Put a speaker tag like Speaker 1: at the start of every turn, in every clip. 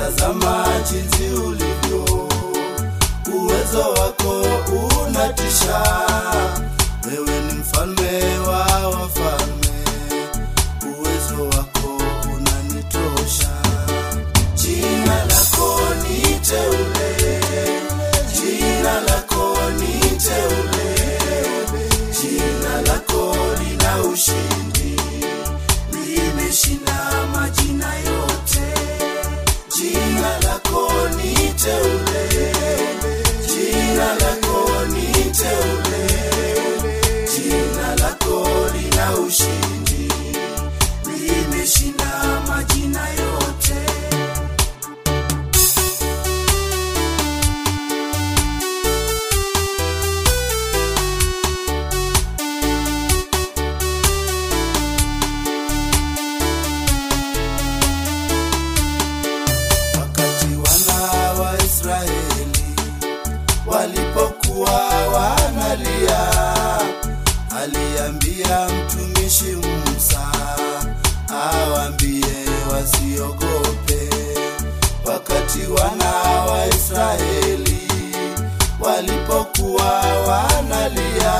Speaker 1: tazama jinsi ulivyo, uwezo wako unatisha. Wewe ni mfalme wa wafalme, uwezo wako unanitosha. Jina lako ni teule, jina lako ni teule, jina lako lina ushindi, limeshinda majina yote. Jina lako ni teule, jina lako ni teule, jina lako lina ushindi, limeshinda majina yote. wakati wana wa Israeli walipokuwa wanalia, aliambia mtumishi Musa awaambie wasiogope. Wakati wana wa Israeli walipokuwa wanalia,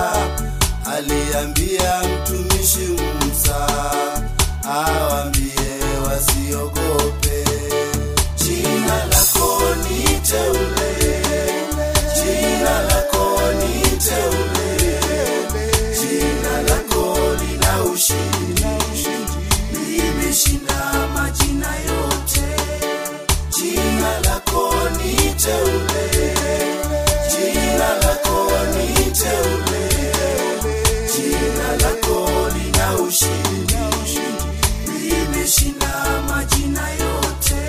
Speaker 1: aliambia mtumishi Musa awaambie wasiogope. Jina lako ni teule, jina lako ni teule, jina lako lina ushindi, limeshinda majina yote. Jina lako ni teule, jina lako ni teule, jina lako lina ushindi, limeshinda majina yote.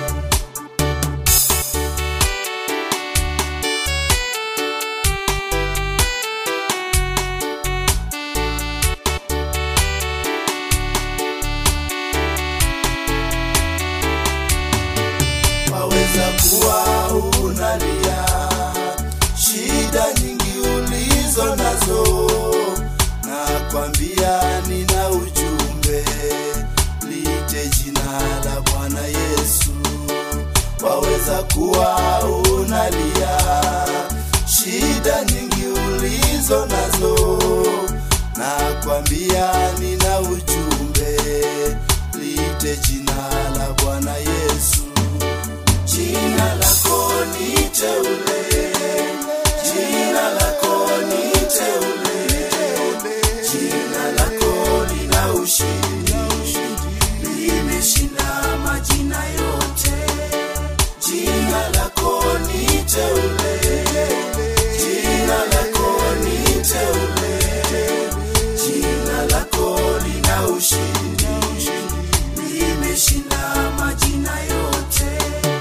Speaker 1: waweza kuwa unalia shida nyingi ulizo nazo, na kwambia nina ujumbe, lite jina la Bwana Yesu. Waweza kuwa unalia shida nyingi ulizo nazo, na kwambia nina ujumbe, lite jina la Bwana Yesu. Jina lako ni teule, jina lako ni teule, jina lako lina ushindi, limeshinda majina yote. Jina lako ni teule, jina lako ni teule, jina lako lina ushindi, limeshinda majina yote.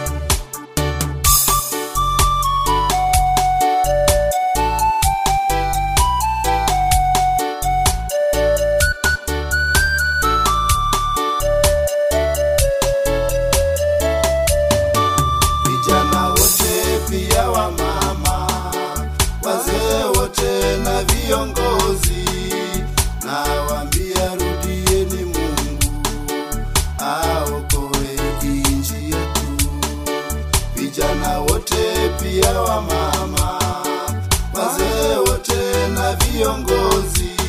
Speaker 1: vijana wote pia wa mama, wazee wote na viongozi, nawaambia rudieni Mungu aokoe nchi yetu. Vijana wote pia wa mama, wazee wote na viongozi,